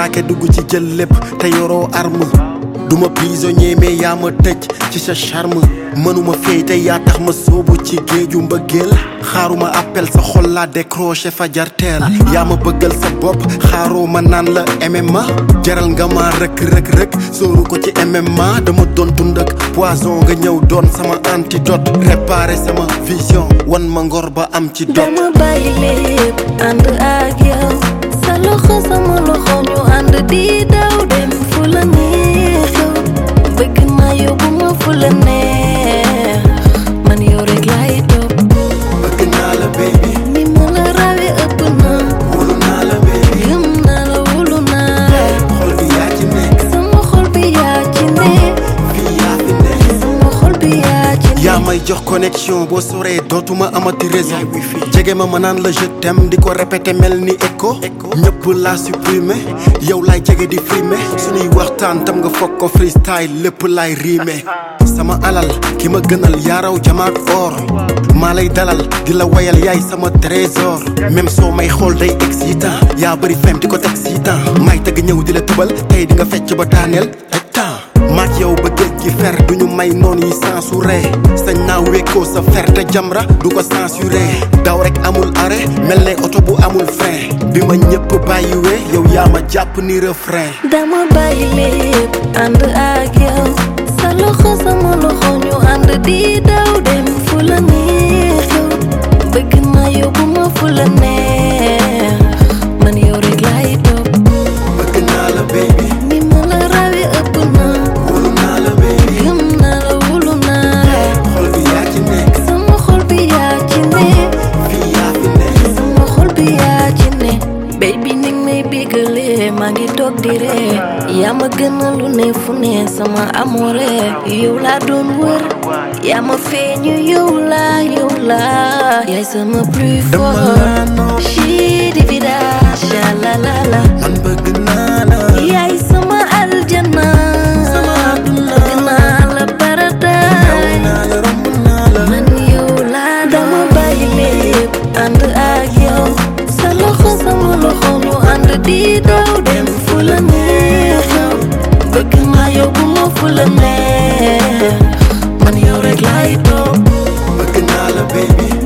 attaqué dugg ci jël lépp te yoroo arme duma prisonnier mais yaa ma tëj ci sa charme mënuma fey te yaa tax ma soobu ci géeju mbëggeel xaaruma appel sa xol laa décroché fa jarteel yaa ma bëggal sa bopp xaaroo ma naan la MMA jaral nga ma rëkk rëkk rëkk sóoru ko ci MMA dama doon dund ak poison nga ñëw doon sama antidote réparé sama vision wan ma ngor ba am ci dot dama bàyyi lépp ànd ak yow sa loxo sama loxo ñu ànd di daw dem fu la neex yow bëgg naa yóbbu ma fu la neex man yow rek laay topp bëgg naa la baby ni ma la rawee ëpp na wóolu naa la baby gëm naa la wóolu naa la xol bi yaa ci nekk sama xol bi yaa ci ne fii yaa fi nekk sama xol bi yaa ci ne yaa may jox connexion boo soree dootuma amati réseau jege ma ma naan la je t'aime di ko répété mel ni écho ñëpp laa supprimé yow laay jege di filmé suñuy waxtaan tam nga foog ko freestyle lépp laay riime sama alal ki ma gënal yaa raw jamaak or maa lay dalal di la wayal yaay sama trésor même soo may xool day excitant yaa bëri fem di ko teg sitan may tëgg ñëw di la tëbal tey di nga fecc ba daaneel taj temps maak yow ba géej gi fer duñu may noon yi censuré sañ naa wekkoo sa fer te jamra du ko censuré daw rek amul arrêt mel ne oto bu amul frein bi ma ñëpp bàyyiwee yow yaa ma jàpp ni refrain dama bàyyi lépp ànd ak yow sa loxo sama loxo ñu ànd di daw dem fu la neex yow bëgg naa yóbbu ma fu la neex man yow rek laay topp bëgg naa la baby ni ma la rawee ëpp na wóolu naa la baby gëm naa la wóolu naa la xol bi yaa ci nekk sama xol bi yaa ci ne fii yaa fi nekk sama xol bi yaa ci ne baby ni may bégalee maa ngi toog di ree yaa ma gën a lu ne fu ne sama amoore yow laa doon wër yaa ma feeñu yow laa yow laa yaay sama plus dama fort laa nopp Chii di vida shalalala man bëgg naa la yaay sama aljana Sama àdduna. bëgg naa la raw paradise naa la romb naa la man yow laa dama bàyyi lépp ànd ak yow sa loxo sama loxo ñu ànd di daw dem fu la neex yow bëgg naa yóbbu ma fu la neex man yow rek laay toog bëgg naa la baby